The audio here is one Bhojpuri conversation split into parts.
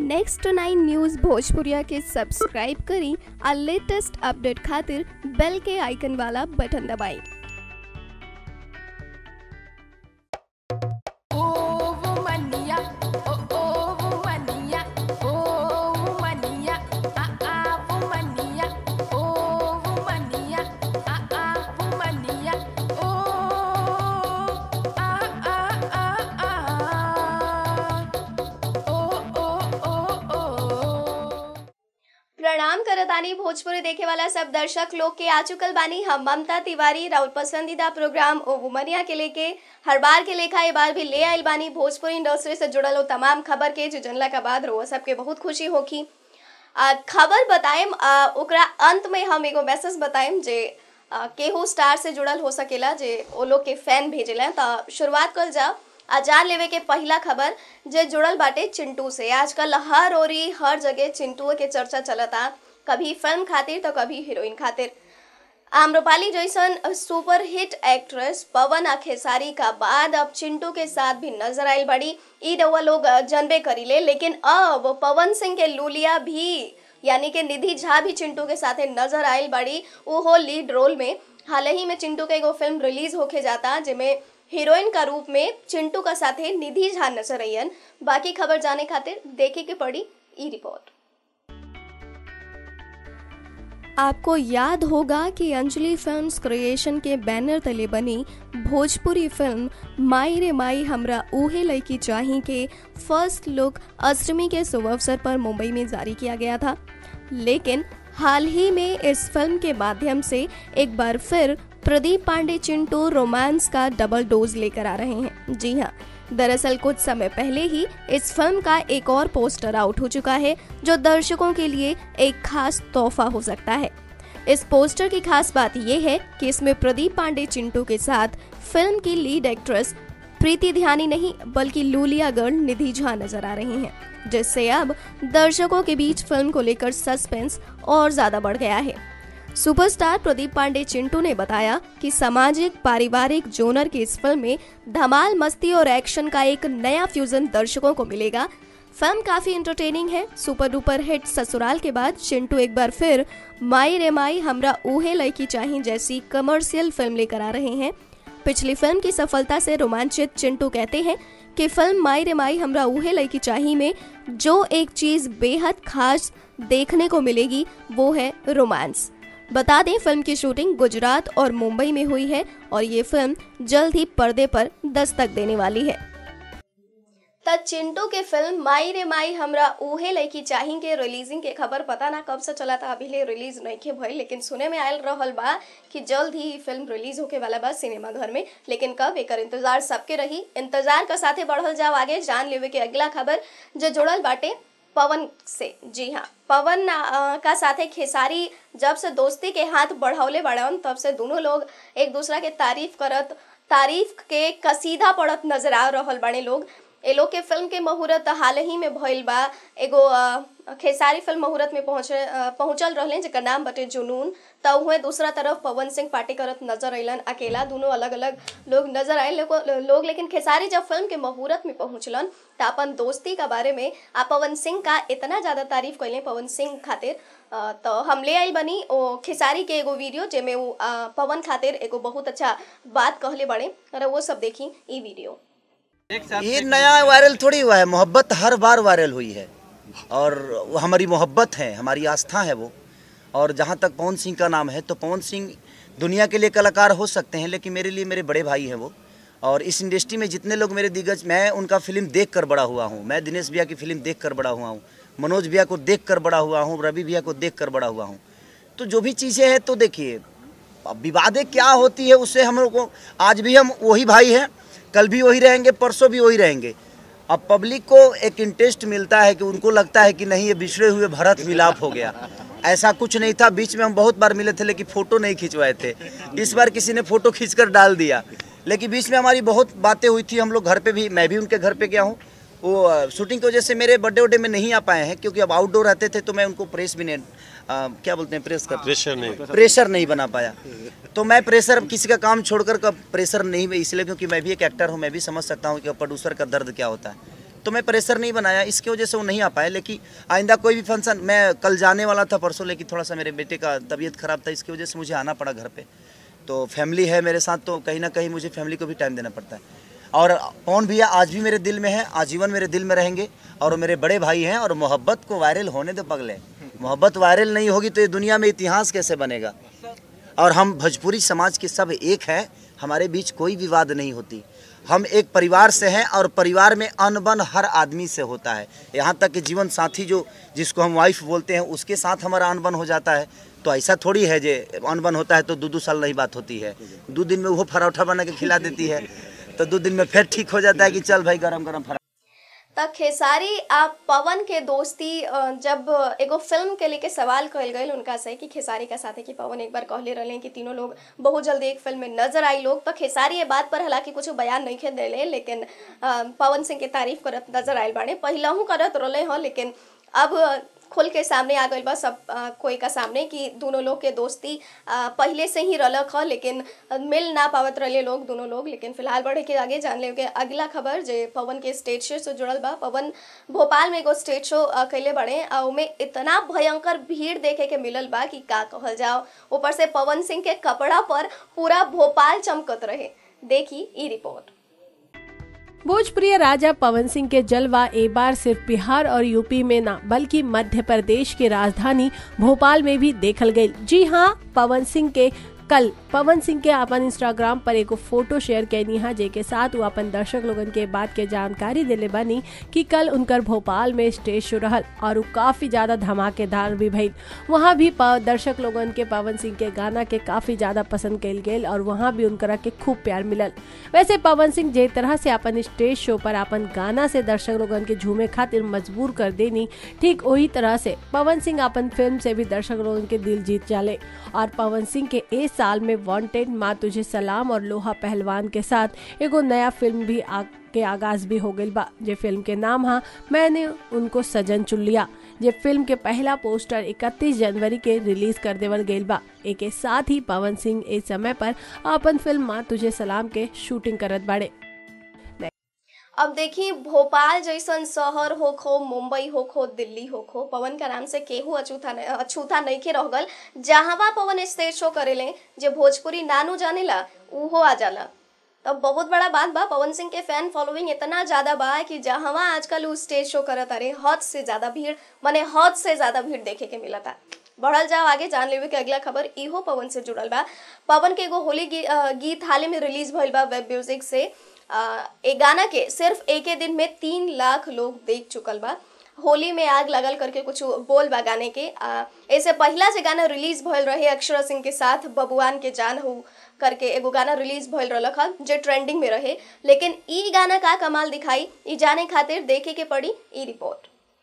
नेक्स्ट नाइन न्यूज़ भोजपुरिया के सब्सक्राइब करी और लेटेस्ट अपडेट खातिर बेल के आइकन वाला बटन दबाएं Oh, womania, oh, oh, womania, oh, womania, ah, ah, womania, oh, womania, ah, ah, womania, oh, ah, ah, ah, ah, oh, oh, oh, oh. प्रणाम करतानी भोजपुरी देखे वाला सब दर्शक लोग के आ चुकल बानी हम ममता तिवारी राउत पसंदीदा प्रोग्राम ओ वुमनिया के लेके हर बार के लेखा ये बार भी ले आइल बानी भोजपुरी इंडस्ट्री से जुड़ल हो तमाम खबर के जो जनला का बाद रोआ सबके बहुत खुशी होखी आ, खबर बताएम आ, ओकरा अंत में हम एगो मैसेज बताएम जे आ, केहू स्टार से जुड़ल हो सकेला जे ओ लोग के फैन भेजेला तो शुरुआत कल जाओ आजार लेवे के पहला खबर जे जुड़ल बाटे चिंटू से आजकल हर ओरी हर जगह चिंटू के चर्चा चलता कभी फिल्म खातिर तो कभी हीरोइन खातिर आम्रपाली जैसन सुपर हिट एक्ट्रेस पवन अखेसारी का बाद अब चिंटू के साथ भी नजर आयल बड़ी ई रउआ लोग जनबे करीले लेकिन अब पवन सिंह के लूलिया भी यानी कि निधि झा भी चिंटू के साथे नजर आयल बड़ी वो हो लीड रोल में हाल ही में चिंटू के एगो फिल्म रिलीज होके जाता जिसमें हीरोइन का रूप में चिंटू का साथे निधि झा नजर अयन बाकी खबर जाने खातिर देखे के पड़ी ई रिपोर्ट आपको याद होगा कि अंजलि फिल्म्स क्रिएशन के बैनर तले बनी भोजपुरी फिल्म माई रे माई हमरा ऊहे लड़की चाही के फर्स्ट लुक अष्टमी के शुभ अवसर पर मुंबई में जारी किया गया था लेकिन हाल ही में इस फिल्म के माध्यम से एक बार फिर प्रदीप पांडे चिंटू रोमांस का डबल डोज लेकर आ रहे हैं जी हाँ दरअसल कुछ समय पहले ही इस फिल्म का एक और पोस्टर आउट हो चुका है जो दर्शकों के लिए एक खास तोहफा हो सकता है इस पोस्टर की खास बात यह है कि इसमें प्रदीप पांडे चिंटू के साथ फिल्म की लीड एक्ट्रेस प्रीति ध्यानी नहीं बल्कि लूलिया गर्ल निधि झा नजर आ रही हैं जिससे अब दर्शकों के बीच फिल्म को लेकर सस्पेंस और ज्यादा बढ़ गया है सुपरस्टार प्रदीप पांडे चिंटू ने बताया कि सामाजिक पारिवारिक जोनर की इस फिल्म में धमाल मस्ती और एक्शन का एक नया फ्यूजन दर्शकों को मिलेगा फिल्म काफी एंटरटेनिंग है सुपर डुपर हिट ससुराल के बाद चिंटू एक बार फिर माई रे माई हमरा ऊहे लड़की चाही जैसी कमर्शियल फिल्म लेकर आ रहे हैं पिछली फिल्म की सफलता से रोमांचित चिंटू कहते हैं कि फिल्म माई रे माई हमरा ऊहे लड़की चाही में जो एक चीज बेहद खास देखने को मिलेगी वो है रोमांस बता दें फिल्म की शूटिंग गुजरात और मुंबई में हुई है और ये फिल्म जल्द ही पर्दे पर दस्तक देने वाली है त चिंटू के फिल्म माई रे माई हमरा उहे लड़की चाही के रिलीजिंग के खबर पता ना कब से चला था अभी ले रिलीज नहीं के भइल लेकिन सुने में आयल रहल बा कि जल्द ही फिल्म रिलीज होके वाला बा सिनेमा घर में लेकिन कब एकर इंतजार सबके रही इंतजार का साथे बढ़ल जाओ आगे जान लेवे के अगला खबर जो जुड़ल बाटे पवन से जी हाँ पवन आ, का साथे खेसारी जब से दोस्ती के हाथ बढ़ौले बढ़न तब से दोनों लोग एक दूसरा के तारीफ करत तारीफ के कसीदा पड़त नजर आ रहल बने लोग ए लोग के फिल्म के मुहूर्त हाल ही में भइल बा एगो आ, खेसारी फिल्म मुहूर्त में पहुंचे आ, पहुंचल रहले जेकर नाम बटे जुनून त उहे दूसरा तरफ पवन सिंह पार्टी करत नजर अइलन अकेला दोनों अलग अलग लोग नजर आए लोग, लोग लेकिन खेसारी जब फिल्म के मुहूर्त में पहुंचलन त अपन दोस्ती का बारे में आ पवन सिंह का इतना ज्यादा तारीफ कैले पवन सिंह खातिर आ, तो हम ले आई बनी ओ खेसारी के एगो वीडियो जेमे वो आ, पवन खातिर एगो बहुत अच्छा बात कहले बड़े अरे वो सब देखी ई वीडियो ये नया वायरल थोड़ी हुआ है मोहब्बत हर बार वायरल हुई है और वो हमारी मोहब्बत है हमारी आस्था है वो और जहाँ तक पवन सिंह का नाम है तो पवन सिंह दुनिया के लिए कलाकार हो सकते हैं लेकिन मेरे लिए मेरे बड़े भाई हैं वो और इस इंडस्ट्री में जितने लोग मेरे दिग्गज मैं उनका फिल्म देख कर बड़ा हुआ हूँ मैं दिनेश भैया की फिल्म देख कर बड़ा हुआ हूँ मनोज भैया को देख कर बड़ा हुआ हूँ रवि भैया को देख कर बड़ा हुआ हूँ तो जो भी चीज़ें हैं तो देखिए अब विवादें क्या होती है उससे हम लोग को आज भी हम वही भाई हैं कल भी वही रहेंगे परसों भी वही रहेंगे अब पब्लिक को एक इंटरेस्ट मिलता है कि उनको लगता है कि नहीं ये बिछड़े हुए भरत मिलाप हो गया ऐसा कुछ नहीं था बीच में हम बहुत बार मिले थे लेकिन फोटो नहीं खिंचवाए थे इस बार किसी ने फोटो खींचकर डाल दिया लेकिन बीच में हमारी बहुत बातें हुई थी हम लोग घर पे भी मैं भी उनके घर पे गया हूँ वो अ, शूटिंग की वजह से मेरे बर्थडे वड्डे में नहीं आ पाए हैं क्योंकि अब आउटडोर रहते थे तो मैं उनको प्रेस भी नहीं अ, क्या बोलते हैं प्रेस का प्रेशर नहीं प्रेशर नहीं बना पाया तो मैं प्रेशर किसी का काम छोड़कर कब प्रेशर नहीं इसलिए क्योंकि मैं भी एक एक्टर हूँ मैं भी समझ सकता हूँ कि प्रोड्यूसर का दर्द क्या होता है तो तो मैं प्रेशर नहीं बनाया इसकी वजह से वो नहीं आ पाए लेकिन आइंदा कोई भी फंक्शन मैं कल जाने वाला था परसों लेकिन थोड़ा सा मेरे बेटे का तबीयत ख़राब था इसकी वजह से मुझे आना पड़ा घर पे तो फैमिली है मेरे साथ तो कहीं ना कहीं मुझे फैमिली को भी टाइम देना पड़ता है और पवन भैया आज भी मेरे दिल में है आजीवन मेरे दिल में रहेंगे और वो मेरे बड़े भाई हैं और मोहब्बत को वायरल होने दो पगले मोहब्बत वायरल नहीं होगी तो ये दुनिया में इतिहास कैसे बनेगा और हम भोजपुरी समाज के सब एक हैं हमारे बीच कोई विवाद नहीं होती हम एक परिवार से हैं और परिवार में अनबन हर आदमी से होता है यहाँ तक कि जीवन साथी जो जिसको हम वाइफ बोलते हैं उसके साथ हमारा अनबन हो जाता है तो ऐसा थोड़ी है जे अनबन होता है तो दो दो साल नहीं बात होती है दो दिन में वो पराठा बना के खिला देती है तो दो दिन में फिर ठीक हो जाता है कि चल भाई गरम गरम पराठा त खेसारी आ पवन के दोस्ती अ, जब एगो फिल्म के लेके सवाल कल गए उनका से कि खेसारी का साथे कि पवन एक बार कहले रहे कि तीनों लोग बहुत जल्दी एक फिल्म में नजर आई लोग तो खेसारी ये बात पर हालांकि कुछ बयान नहीं खे दिले लेकिन अ, पवन सिंह के तारीफ करत नजर आयल बाड़े पहिलहू करत रहे हो लेकिन अब खुल के सामने आ गई बा सब अ, कोई का सामने कि दोनों लोग के दोस्ती अ, पहले से ही रलक ह लेकिन मिल ना पावत रहे लोग दोनों लोग लेकिन फिलहाल बढ़े के आगे जान ले अगला खबर जे पवन के स्टेज शो से जुड़ल बा पवन भोपाल में एगो स्टेज शो अ, कैले बड़े आ उमे इतना भयंकर भीड़ देखे के मिलल बा कि का कहल जाओ ऊपर से पवन सिंह के कपड़ा पर पूरा भोपाल चमकत रहे देखी ई रिपोर्ट भोजप्रिय राजा पवन सिंह के जलवा ए बार सिर्फ बिहार और यूपी में ना बल्कि मध्य प्रदेश की राजधानी भोपाल में भी देखल गई जी हाँ पवन सिंह के कल पवन सिंह के अपन इंस्टाग्राम पर एगो फोटो शेयर कैनी है जेके साथ वो अपन दर्शक लोगन के बात के जानकारी दिले बनी कि कल उनकर भोपाल में स्टेज शो रहल और वो काफी ज्यादा धमाकेदार भी भइल वहाँ भी प- दर्शक लोगन के पवन सिंह के गाना के काफी ज्यादा पसंद कल गेल और वहाँ भी उनकरा के खूब प्यार मिलल वैसे पवन सिंह जे तरह से अपन स्टेज शो पर अपन गाना से दर्शक लोगन के झूमे खातिर मजबूर कर देनी ठीक वही तरह से पवन सिंह अपन फिल्म से भी दर्शक लोगन के दिल जीत जाले और पवन सिंह के इस साल में वांटेड माँ तुझे सलाम और लोहा पहलवान के साथ एगो नया फिल्म भी आ के आगाज भी हो गई बा जे फिल्म के नाम हा मैंने उनको सजन चुन लिया जे फिल्म के पहला पोस्टर 31 जनवरी के रिलीज कर देवल गईल बा एक साथ ही पवन सिंह इस समय पर अपन फिल्म माँ तुझे सलाम के शूटिंग करत बाड़े अब देखिए भोपाल जैसन शहर होखो मुंबई होखो दिल्ली होखो पवन का नाम से केहू अछूता नहीं अछूता नहीं के रह गल जहां पवन स्टेज शो करेले जे भोजपुरी नानू जानेला उहो आ जाला तब बहुत बड़ा बात बा पवन सिंह के फैन फॉलोइंग इतना ज्यादा बा कि जहां आजकल उ स्टेज शो करत अरे हद से ज्यादा भीड़ माने हद से ज्यादा भीड़ देखे के मिलता बढ़ल जाओ आगे जान लेवे के अगला खबर इहो पवन से जुड़ल बा पवन के एगो होली गी, अ, गीत हाल ही में रिलीज भइल बा वेब म्यूजिक से अ, ए गाना के सिर्फ एक ही दिन में तीन लाख लोग देख चुकल बा होली में आग लगल करके कुछ बोल बा गाने के आ, ऐसे पहला से गाना रिलीज भइल रहे अक्षरा सिंह के साथ बबुआन के जान हो करके एगो गाना रिलीज भइल रहलक ह जे ट्रेंडिंग में रहे लेकिन ई गाना का कमाल दिखाई ई जाने खातिर देखे के पड़ी ई रिपोर्ट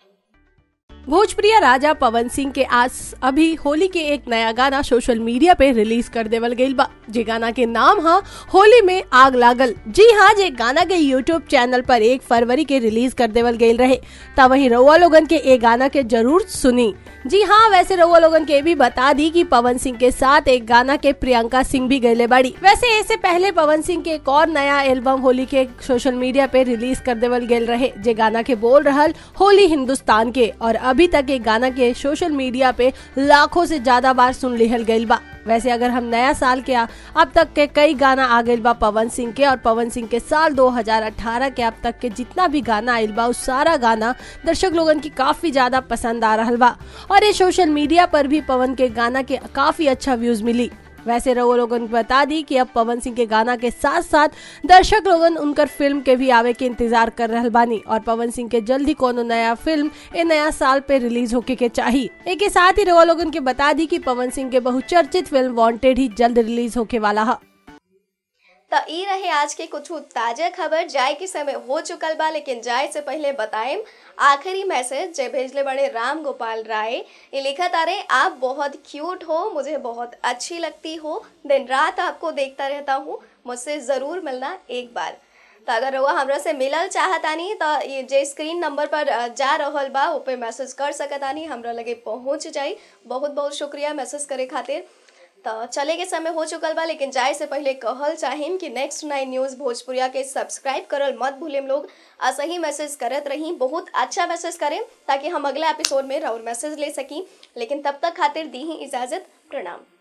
भोजप्रिय राजा पवन सिंह के आज अभी होली के एक नया गाना सोशल मीडिया पे रिलीज कर देवल गईल बा जे गाना के नाम हा होली में आग लागल जी हाँ जे गाना के यूट्यूब चैनल पर एक फरवरी के रिलीज कर देवल गईल रहे तब वही रउआ लोगन के ए गाना के जरूर सुनी जी हाँ वैसे रउआ लोगन के भी बता दी कि पवन सिंह के साथ एक गाना के प्रियंका सिंह भी गईले बाड़ी वैसे इससे पहले पवन सिंह के एक और नया एल्बम होली के सोशल मीडिया पे रिलीज कर देवल गेल रहे जे गाना के बोल रहल होली हिंदुस्तान के और अभी तक ये गाना के सोशल मीडिया पे लाखों से ज्यादा बार सुन लिहल गईल बा वैसे अगर हम नया साल के आ, अब तक के कई गाना आ गईल बा पवन सिंह के और पवन सिंह के साल 2018 के अब तक के जितना भी गाना आइल बा उस सारा गाना दर्शक लोगन की काफी ज्यादा पसंद आ रहल बा और ये सोशल मीडिया पर भी पवन के गाना के काफी अच्छा व्यूज मिली वैसे रवो लोगन को बता दी कि अब पवन सिंह के गाना के साथ साथ दर्शक लोगन उनकर फिल्म के भी आवे के इंतजार कर रहल बानी और पवन सिंह के जल्दी कोनो नया फिल्म ए नया साल पे रिलीज होके के चाहिए एक के साथ ही रवो लोगन के बता दी कि पवन सिंह के बहुचर्चित फिल्म वांटेड ही जल्द रिलीज होके वाला है तो ई रहे आज के कुछ ताजा खबर जाए के समय हो चुकल बा लेकिन जाए से पहले बताएं आखिरी मैसेज जे भेजले बड़े राम गोपाल राय ये लिखा तारे आप बहुत क्यूट हो मुझे बहुत अच्छी लगती हो दिन रात आपको देखता रहता हूँ मुझसे ज़रूर मिलना एक बार तो अगर वो हमरा से मिलल चाहतानी तो ये जे स्क्रीन नंबर पर अ, जा रहल बा उ पे मैसेज कर सकतानी हमरा लगे पहुँच जाई बहुत बहुत शुक्रिया मैसेज करे खातिर तो चले के समय हो चुकल बा लेकिन जाए से पहले कहल चाहिम कि नेक्स्ट नाइन न्यूज़ भोजपुरिया के सब्सक्राइब करल मत भूलेम लोग आ सही मैसेज करत रही बहुत अच्छा मैसेज करें ताकि हम अगला एपिसोड में और मैसेज ले सकी लेकिन तब तक खातिर दी ही इजाज़त प्रणाम